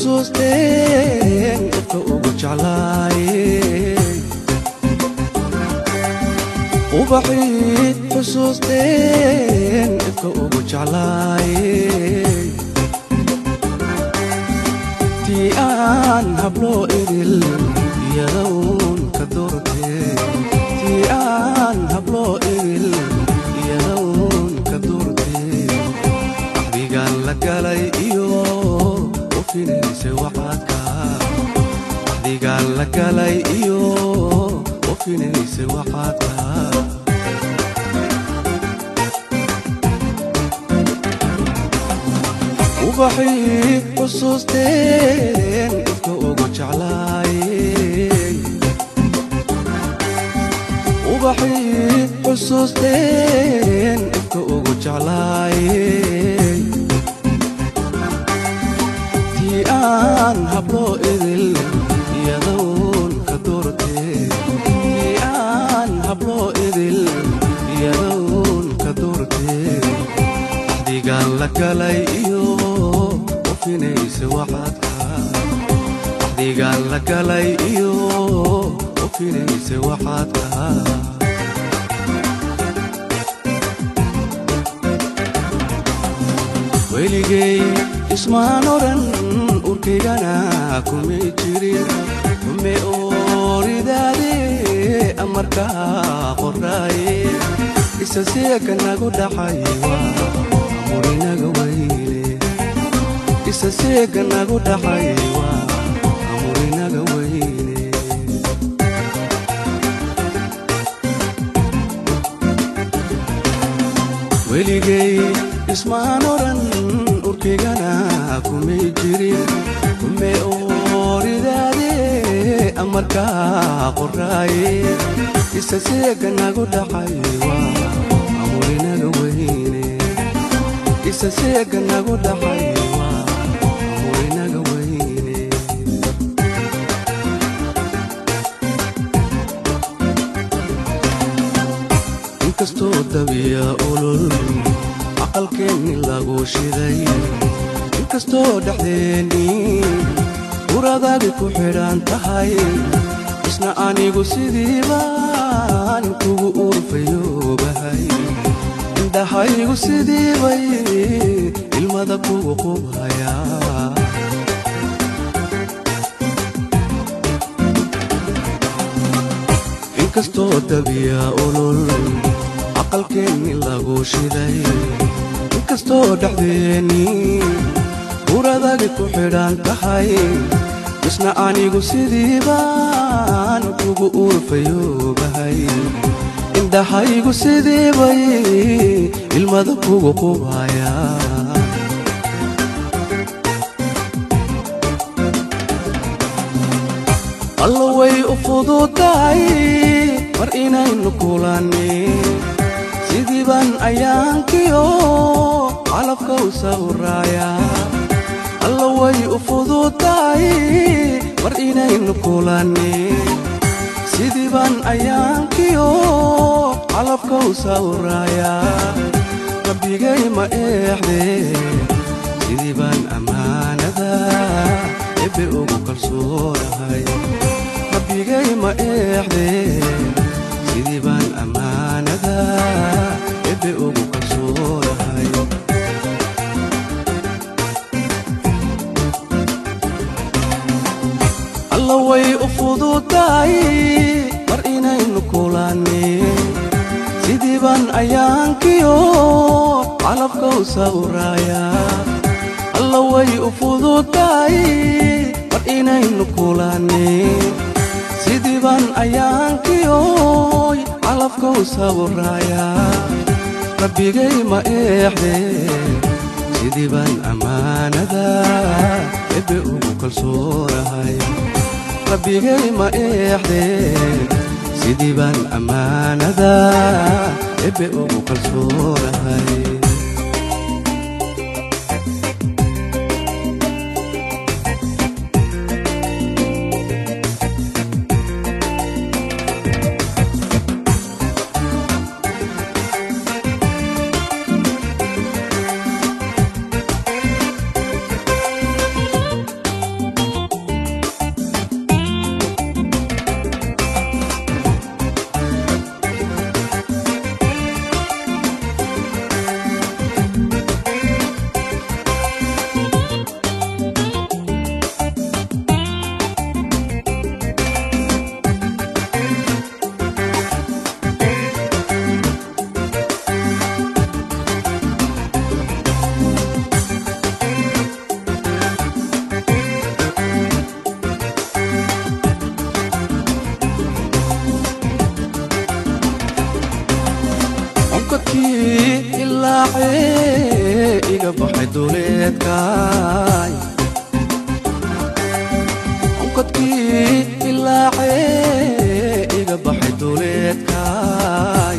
xusuusteen ifka ugu jeclaaye ubaxii xusuusteen ifka ugu jeclaaye tii aan habloo idil iyadown ka doortee tii aan habloo idil iyadown ka doortee axdigaan la galay iyo u finaysay waxaadka axdigaan la galay iyo u finaysay waxaadka ubaxii xusuusteen ifka ugu jeclaayey ubaxii xusuusteen ifka ugu jeclaayey tii aan habloo idil iyadown ka doortee tii aan habloo idil iyadown ka doortee axdigaan la galay iyo u finaysay waxaadka axdigaan la galay iyo u finaysay waxaadka weligay ismaan odhan urkaygana kumay jirin ume ooridaade amarkaa qoraaye isa seeka nagu dhaxay waa amurinaga weyle isa seeka nagu dhaxay waa amurinaga weyle weligay ismaan odhan urkaygana kumay jirin ume ooridaade amarkaa qoraaye isa seeka nagu dhaxay waa amurinaga weyne isa seeka nagu dhaxay waa amurinaga weyne inkastoo dabiya ulul aqalkeenni lagu shiday inkastoo dhexdeennii uradaadi ku xidhan tahay isna anigu sidii baan kugu urfayoobahay indhahaygu sidii bay ilmada kugu qubhayaa inkastoo dabiya ulul aqalkeenni lagu shiday inkastoo dhexdeennii uradagi ku xidhan tahay isna anigu sidii baan kugu urfayoobahay indhahaygu sidii bay ilmada kugu qubhayaa allo way u fududahay mar inaynu kulannin sidii baan ayaankiyo calafka u sawraayaa allo way u fududahay mar inaynu kulannin sidii baan ayaankiyo calafka u sawraayaa rabbigay ma eexdee sidii baan ammaanada ebe ugu kalsoonahay rabbigay ma eexdee sidii baan ammaanada ebe ugu kalsoonahay alla way u fududahay mar inaynu kulannin sidii baan ayaankiyo calafka u sawraayaa alla way u fududahay mar inaynu kulannin sidii baan ayaankiyo calafka u sawraayaa rabbigay ma eexdee sidii baan ammaanada ebe ugu kalsoonahay rabbigay ma eexdee sidii baan ammaanada ebe ugu kalsoonahay baxay duleedkaay onkadkii ilaacee iga baxay duleedkaay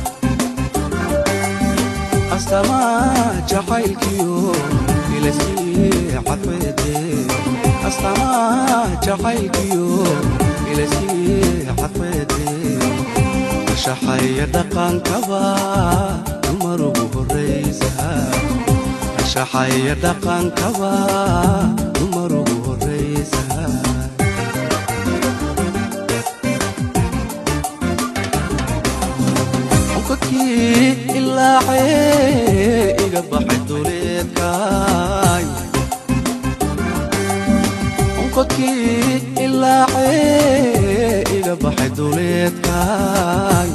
astamaa jacaylkiyo ilaskii cadfeede astamaa jacaylkiyo ilaskii cadfeede ashaxaya dhaqankaba dumar ugu horraysa ashaxaya dhaqankaba dumar ugu horraysa onkadkii ilaacee iga baxay duleedkaay onkadkii ilaacee iga baxay duleedkaay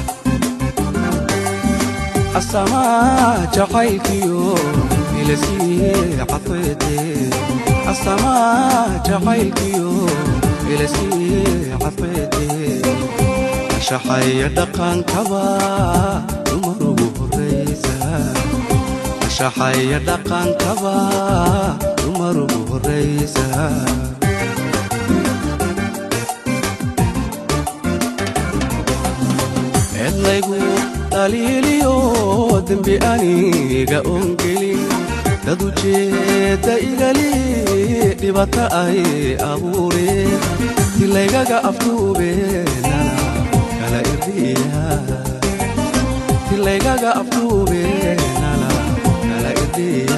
astamaa jacaylkiyo ilaskii cadfeede astamaa jacaylkiyo ilaskii cadfeede ashaxaya dhaqankaba dumar ugu horraysa ashaxaya dhaqankaba dumar ugu horraysa eedlaygu dhaliiliyo dembi aniga ongelin dad ujeedda igali dhibata ay abuureen tilaygaga afduubeenana kala irdiya tilaygaga afduubeenana kala irdiya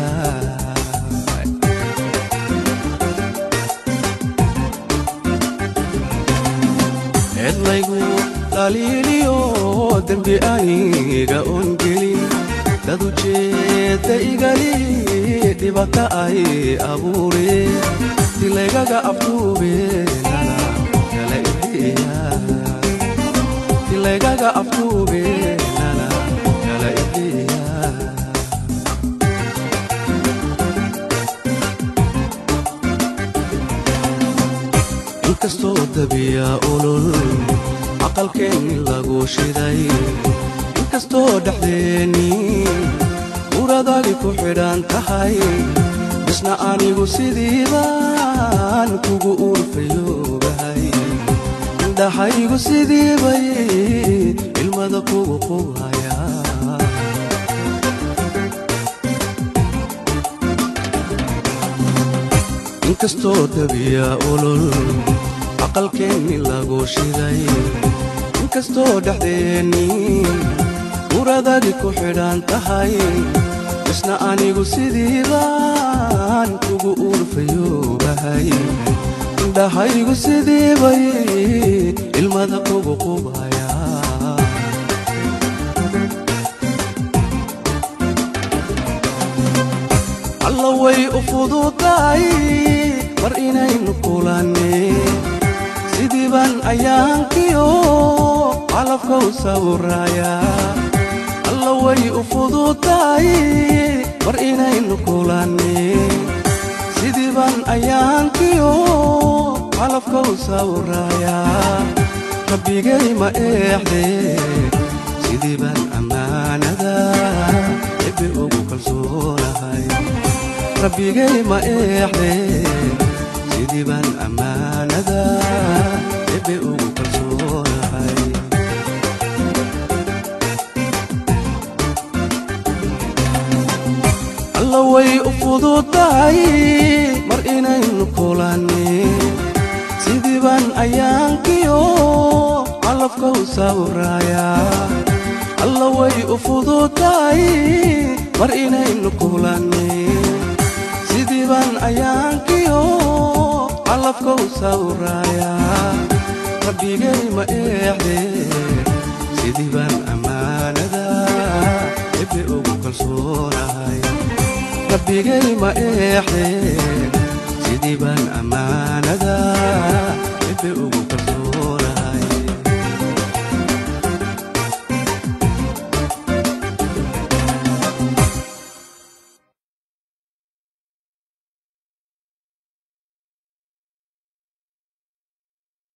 eedlaygu dhaliiliyo dembi aniga ongelin dad ujeedda igali dhibata ay abuureen tilaygaga afduubeenana kala irdiya tilaygaga afduubeenana kala irdiya inkastoo dabiya olol aqalkeenni lagu shiday inkastoo dhexdeennii uradagi ku xidhan tahay isna anigu sidiibaan kugu uurfayoobahay indhahaygu sidiibay ilmada kugu qubhaya inkastoo dabiya olol aqalkeenni lagu shiday inkastoo dhexdeennii uradagi ku xidhan tahay isna anigu sidiibaan kugu uurfayoobahay indhahaygu sidiibay ilmada kugu qubhaya alla way u fududahay mar inaynu kulanneen sidiiban ayaankiyo calafka u sawiraayaa alla way u fududahay mar inaynu kulanneen sidiiban ayaankiyo calafka u sawiraayaa rabbigay ma eexdee sidiiban ammaanada ebe ugu kalsoonahay rabbigay ma eexdee sidiiban ammaanada ebe ugu kalsoonahay alla way u fududahay mar inaynu kulanneen sidiiban ayaankiyo calafka u sawiraayaa alla way u fududahay mar inaynu kulanneen sidiiban ayaankiyo calafka u sawiraayaa rabbigay ma eexdee sidiiban ammaanada ebe ugu kalsoonahay rabbigay ma eexdee sidiiban ammaan